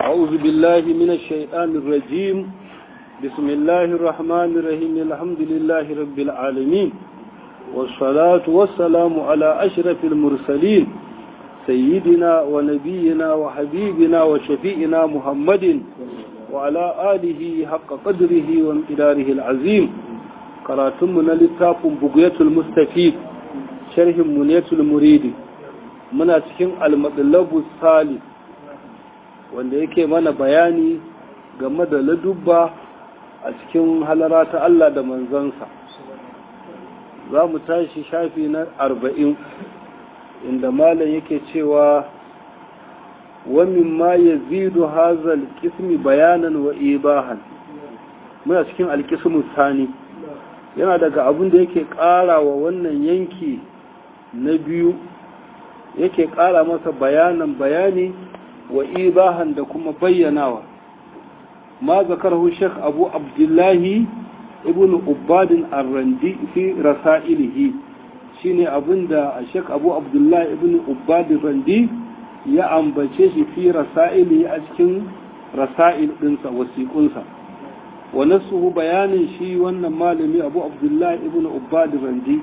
أعوذ بالله من الشيطان الرجيم بسم الله الرحمن الرحيم الحمد لله رب العالمين والصلاة والسلام على أشرف المرسلين سيدنا ونبينا وحبيبنا وشفيئنا محمد وعلى آله حق قدره وامتداره العظيم قراتمنا للتاف بقية المستفيد شرح منية المريد من أتكين المطلب الثالث wanda yake mana bayani game da ladubba a cikin halara ta Allah da manzansa za mu tashi shafi na arba'in inda malam yake cewa wamin ma ya zidu hazal kismi bayanan wa ibahan muna cikin alkismu sani yana daga abin da yake ƙara wa wannan yanki na biyu yake ƙara masa bayanan bayani wa ibahan da kuma bayyanawa ma zakarhu Sheikh Abu Abdullahi ibn Ubadin Ar-Randi fi rasailihi shine abinda Sheikh Abu Abdullahi ibn Ubadin Randi ya ambace shi fi rasailihi a cikin rasail dinsa wasiqunsa wa nasuhu bayanin shi wannan malami Abu Abdullahi ibn Ubadin Randi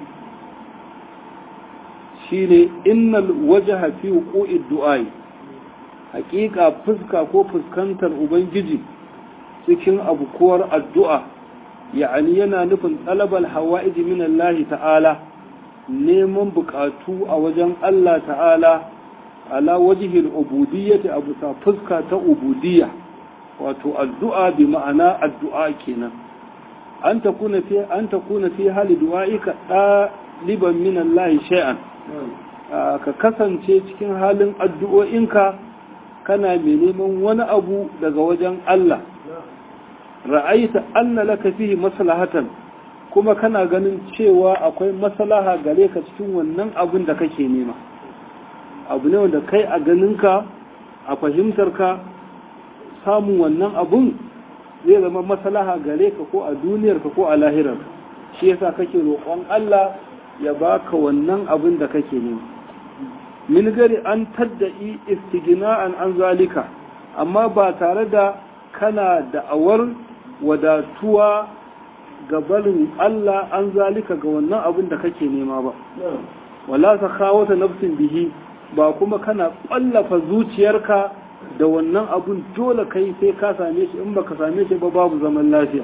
shine innal wajha fi wuqu'i du'ai hakika fuska ko fuskantar ubangiji cikin abukuwar addu'a ya'ani yana nufin ɗalabal hawa'iji min Allah ta'ala neman bukatu a wajen Allah ta'ala ala wajihil ubudiyyati a bisa fuska ta ubudiyya wato addu'a bi ma'ana addu'a kenan an takuna fi an takuna fi hali du'aika ɗaliban min Allah shay'an ka kasance cikin halin addu'o'inka kana mai neman wani abu daga wajen Allah ra'aita anna laka fihi maslahatan kuma kana ganin cewa akwai maslaha gare ka cikin wannan abin da kake nema abu ne wanda kai a ganinka a fahimtarka samun wannan abun zai zama maslaha gare ka ko a duniyarka ko a lahirarka shi yasa kake roƙon Allah ya baka wannan abin da kake nema min gari an tadda'i istigina'an an zalika amma ba tare da kana da'awar wadatuwa ga barin Allah an zalika ga wannan abin da kake nema ba wala ta kawo ta nafsin bihi ba kuma kana ƙwallafa zuciyarka da wannan abin dole kai sai ka same shi in baka same shi ba babu zaman lafiya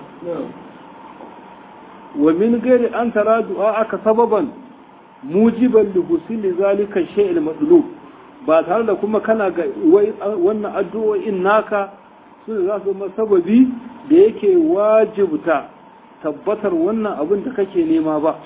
wa min gari an tara du'a aka sababan mujiban li husili zalika shay'il madlub ba tare da kuma kana ga wannan addu'o'in naka su za su zama sababi da yake wajibta tabbatar wannan abin da kake nema ba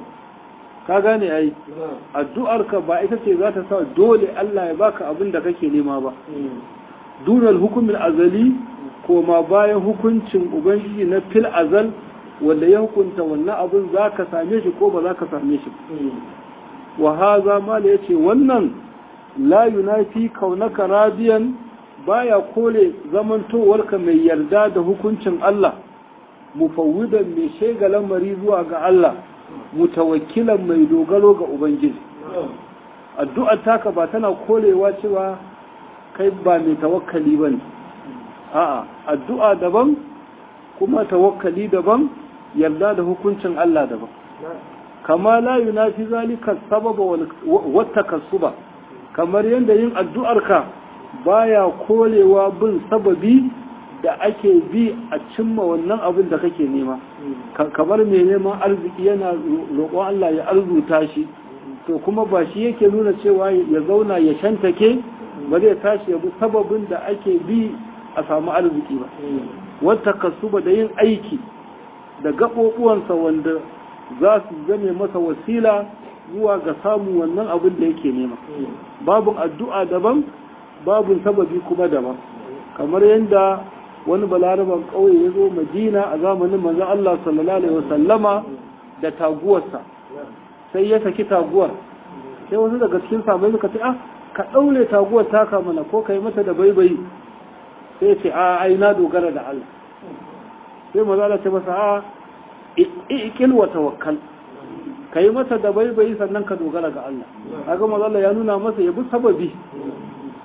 ka gane ai addu'arka ba ita ce za ta sa dole Allah ya baka abin da kake nema ba dunal hukumin azali ko ma bayan hukuncin ubangiji na fil azal wanda ya hukunta wannan abin za ka same shi ko ba za ka same shi wa haza ma da ya ce wannan la yunafi kaunaka radiyan baya kole zamantowarka mai yarda da hukuncin Allah mufawwidan mai shega lamari zuwa ga Allah mutawakkilan mai dogaro ga Ubangiji addu'ar taka ba tana kolewa cewa kai ba mai tawakkali ba ne a'a addu'a daban kuma tawakkali daban yarda da hukuncin Allah daban kama la yunafi zalika sababa wata kasuba kamar yadda yin addu'arka baya kolewa bin sababi da ake bi a cimma wannan abin da kake nema kamar mai neman arziki yana roƙon Allah ya arzuta shi to kuma ba shi yake nuna cewa ya zauna ya shantake ba zai tashi ya bi sababin da ake bi a samu arziki ba wata kasuba da yin aiki da gaɓoɓuwansa wanda za su zame masa wasila zuwa ga samun wannan abin da yake nema babin addu'a daban babin sababi kuma daban kamar yadda wani balaraban ƙauye ya zo madina a zamanin manzan Allah sallallahu alaihi wasallama da taguwarsa sai ya saki taguwar sai wasu daga cikin sabai suka ce ah ka ɗaure taguwar taka mana ko ka yi mata da baibayi sai ce a ai na dogara da Allah sai maza Allah ce masa a ikil wa tawakkal ka yi masa da baibayi sannan ka dogara ga Allah haka maza Allah ya nuna masa ya bi sababi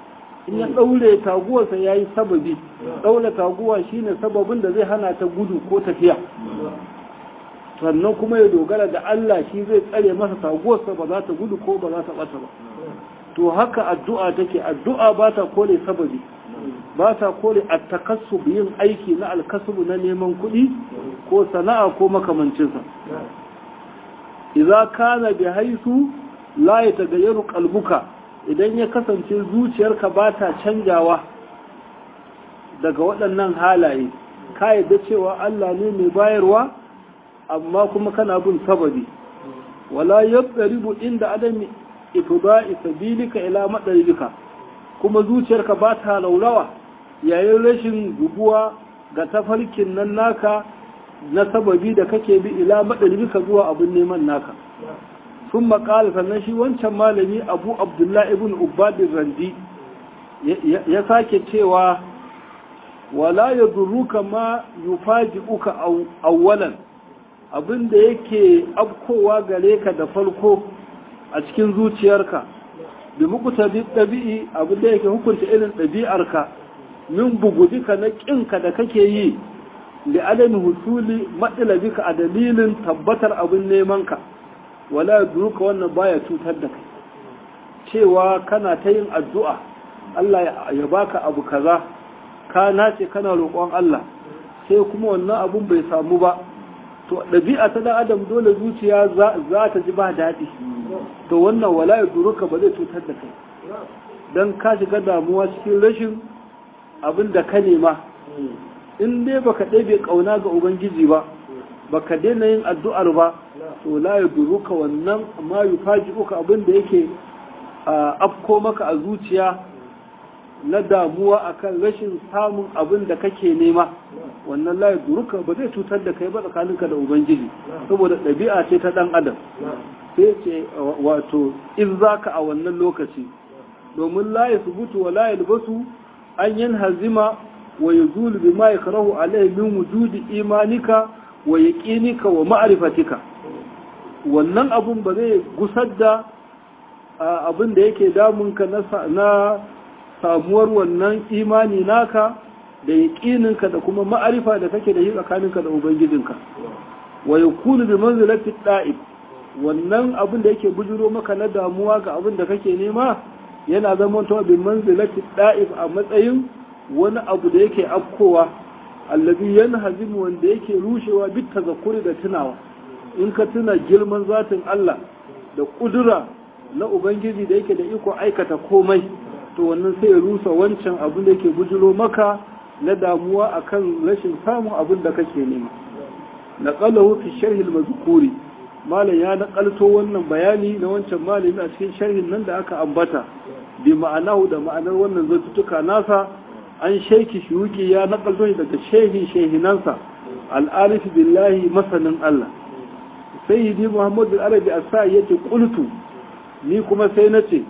in ya ɗaure taguwarsa ya yi sababi ɗaure taguwa shine sababin da zai hana ta gudu ko tafiya sannan kuma ya dogara da Allah shi zai tsare masa taguwarsa ba za ta gudu ko ba za ta ɓata ba to haka addu'a take addu'a ba ta kore sababi ba ta kore a takassub yin aiki na alkasubu na neman kuɗi ko sana'a ko makamancinsa idza kana bi haisu la yatagayyaru qalbuka idan ya kasance zuciyarka ba ta canjawa daga waɗannan halaye ka yadda cewa Allah ne mai bayarwa amma kuma kana bin sababi wala yaqribu inda adami ifda'i sabilika ila madaribika kuma zuciyarka ba ta laulawa yayin rashin guguwa ga tafarkin nan naka na sababi da kake bi ila madaribika zuwa abin neman naka sun makala sannan shi wancan malami abu abdullahi ibn ubadin randi ya sake cewa wala ya duruka ma yufaji uka awwalan abinda yake afkowa gare ka da farko a cikin zuciyarka da mukuta ɗabi'i abinda yake hukunta irin ɗabi'arka min bugudika na ƙinka da kake yi da adami husuli matsalabika a dalilin tabbatar abin nemanka wala ya duruka wannan baya cutar da kai cewa kana ta yin addu'a Allah ya baka abu kaza ka nace kana roƙon Allah sai kuma wannan abun bai samu ba to ɗabi'a ta dan adam dole zuciya za ta ji ba daɗi to wannan wala ya duruka ba zai cutar da kai don ka shiga damuwa cikin rashin abin da ka nema in dai baka ɗebe ƙauna ga ubangiji ba baka daina yin addu'ar ba to la ya duruka wannan ma yi faji uka abin da yake afko maka a zuciya na damuwa akan rashin samun abin da kake nema wannan la ya duruka ba zai cutar da kai ba tsakaninka da ubangiji saboda ɗabi'a ce ta ɗan adam sai ce wato in zaka a wannan lokaci domin la ya subutu wa la ya libasu an yin hazima wa ya zulu bi ma ya karahu alaihi min wujudi imanika wa yaqinika wa ma'rifatika wannan abun ba zai gusar da abin da yake damunka na samuwar wannan imani naka da yaqininka da kuma ma'arifa da kake da yi tsakaninka da ubangijinka wa yakunu bi manzilati da'ib wannan abin da yake bujuro maka na damuwa ga abin da kake nema yana zama to bi manzilati da'ib a matsayin wani abu da yake afkowa allazi yanhazimu wanda yake rushewa bit tazakkuri da tunawa in ka tuna girman zatin Allah da kudura na ubangiji da yake da iko aikata komai to wannan sai ya rusa wancan abin da yake bujiro maka na damuwa akan rashin samun abin da kake nema naqalahu fi sharh al-mazkuri malam ya nakalto wannan bayani na wancan malami a cikin sharhin nan da aka ambata bi ma'anahu da ma'anar wannan zantutuka nasa an shaiki shuki ya nakalto shi daga shehin shehinansa al'arif billahi masanin Allah sayyidi muhammad al-arabi as-sa'i yace qultu ni kuma sai nace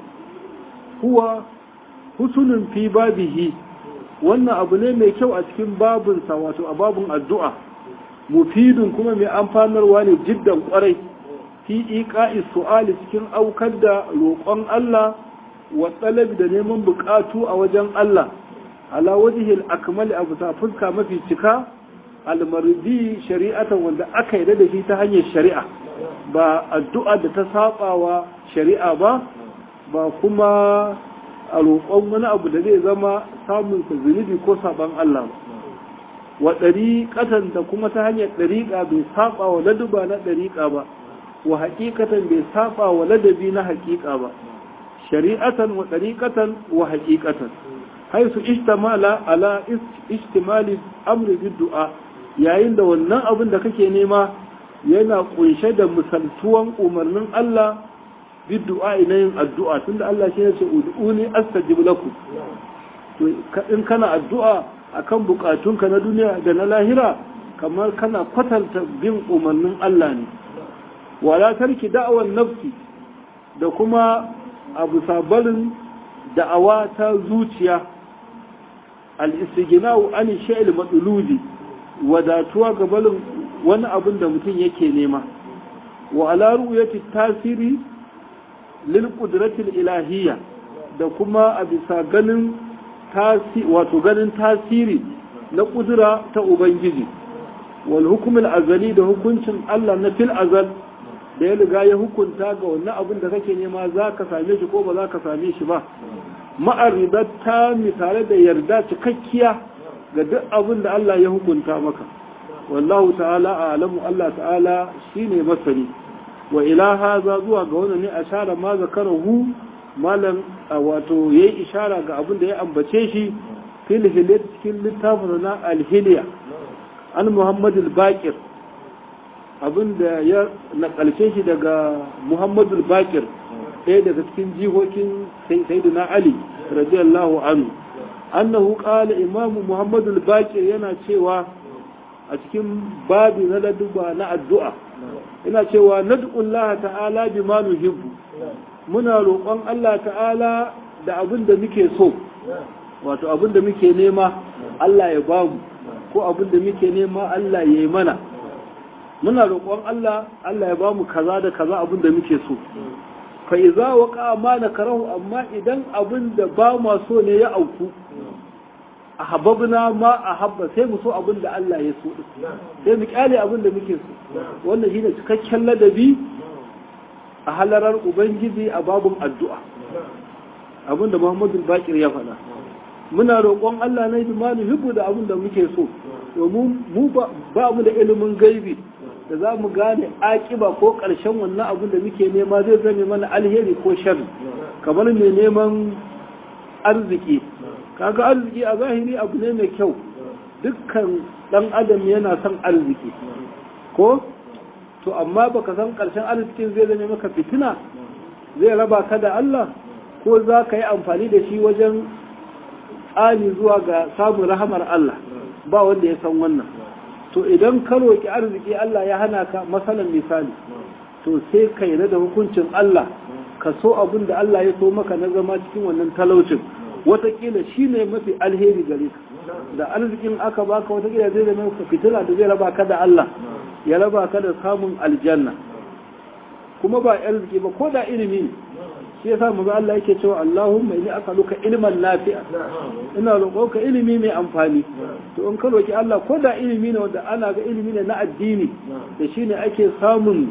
huwa husunun fi babihi wannan abu ne mai kyau a cikin babinsa wato a babun addu'a mufidun kuma mai amfanarwa ne jiddan kwarai fi iqa'i su'ali cikin aukar da roƙon Allah wa talabi da neman buƙatu a wajen Allah ala wajihil akmali abu ta fuska mafi cika almardi shari'atan wanda aka yi da shi ta hanyar shari'a ba addu'a da ta saba wa shari'a ba ba kuma a roƙon wani abu da zai zama samun zunubi ko saban Allah ba wa ɗariƙatan da kuma ta hanyar ɗariƙa bai saba wa laduba na ɗariƙa ba wa haƙiƙatan bai saba wa ladabi na haƙiƙa ba shari'atan wa ɗariƙatan wa haƙiƙatan haisu ishtamala ala ishtimali amri bid du'a yayin da wannan abin da kake nema yana kunshe da misaltuwan umarnin Allah bid du'a ina yin addu'a tunda Allah shi ya ce ud'uni astajib lakum to in kana addu'a akan bukatunka na duniya da na lahira kamar kana kwatanta bin umarnin Allah ne wala tarki da'awar nafsi da kuma abu sabarin da'awa ta zuciya al-istighna'u an shay'il madluli wadatuwa gabalin wani abin da mutum yake nema wa ala ru'yati tasiri lil qudratil ilahiyya da kuma a bisa ganin wato ganin tasiri na kudura ta ubangiji wal hukumul azali da hukuncin Allah na fil azal da ya riga ya hukunta ga wannan abin da kake nema za ka same shi ko ba za ka same shi ba ma'aridar ta misale da yarda cikakkiya ga duk abin da Allah ya hukunta maka wallahu ta'ala a'lamu Allah ta'ala shine masani wa ila haza zuwa ga wannan ne ashara ma zakarahu malam wato yayi ishara ga abin da ya ambace shi fil hilyat cikin littafin na al-hilya an Muhammad al-Baqir abin da ya nakalce shi daga Muhammad al-Baqir ɗaya daga cikin jihokin sayyidina Ali radiyallahu anhu annahu qala imamu Muhammad al-Baqir yana cewa a cikin babi na laduba na addu'a ina cewa nad'ullah ta'ala bima nuhibbu muna roƙon Allah ta'ala da abin da muke so wato abin da muke nema Allah ya bamu ko abin da muke nema Allah ya yi mana muna roƙon Allah Allah ya bamu kaza da kaza abin da muke so fa iza waqa ma nakarahu amma idan abin da ba ma so ne ya auku ahabbna ma ahabba sai mu so abin da Allah ya so sai mu kyale abin da muke so wannan shine cikakken ladabi a halarar ubangiji a babun addu'a abin da Muhammadu Bakir ya faɗa muna roƙon Allah na yi manu hibbu da abin da muke so domin mu ba mu da ilimin gaibi da za mu gane akiba ko ƙarshen wannan abin da muke nema zai zame mana alheri ko sharri kamar mai neman arziki kaga arziki a zahiri abu ne mai kyau dukkan dan adam yana son arziki ko to amma baka san karshen arzikin zai zame maka fitina zai raba ka da Allah ko za ka yi amfani da shi wajen tsani zuwa ga samun rahamar Allah ba wanda ya san wannan to idan ka roki arziki Allah ya hana ka masalan misali to sai ka yi da hukuncin Allah ka so abin da Allah ya so maka na zama cikin wannan talaucin watakila shi ne mafi alheri gare ka da arzikin aka baka watakila zai zama ka fitila da zai raba ka da Allah ya raba ka da samun aljanna kuma ba arziki ba ko da ilimi shi yasa mu Allah yake cewa Allahumma inni as'aluka ilman nafi'a ina roƙonka ilimi mai amfani to in ka roki Allah ko da ilimi ne wanda ana ga ilimi ne na addini da shine ake samun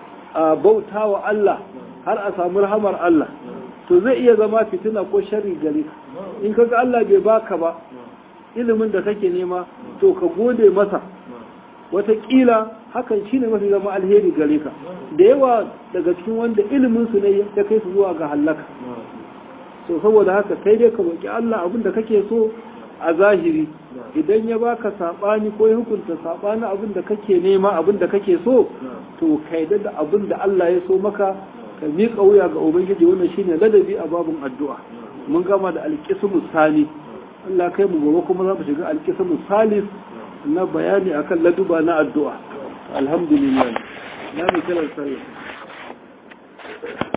bautawa Allah har a samu rahamar Allah to zai iya zama fitina ko sharri gare ka in kaga Allah bai baka ba ilimin da kake nema to ka gode masa wataƙila hakan shine mafi zama alheri gare ka da yawa daga cikin wanda ilimin su ne ya kai su zuwa ga halaka to saboda haka kai dai ka roki Allah abin da kake so a zahiri idan ya baka sabani ko ya hukunta sabani abin da kake nema abin da kake so to kai da abin da Allah ya so maka ka miƙa wuya ga ubangiji wannan shine ladabi a babun addu'a mun gama da alƙismu sani Allah kai mu gobe kuma za mu shiga alƙismu salis na bayani akan laduba na addu'a alhamdulillah na mu kira sallah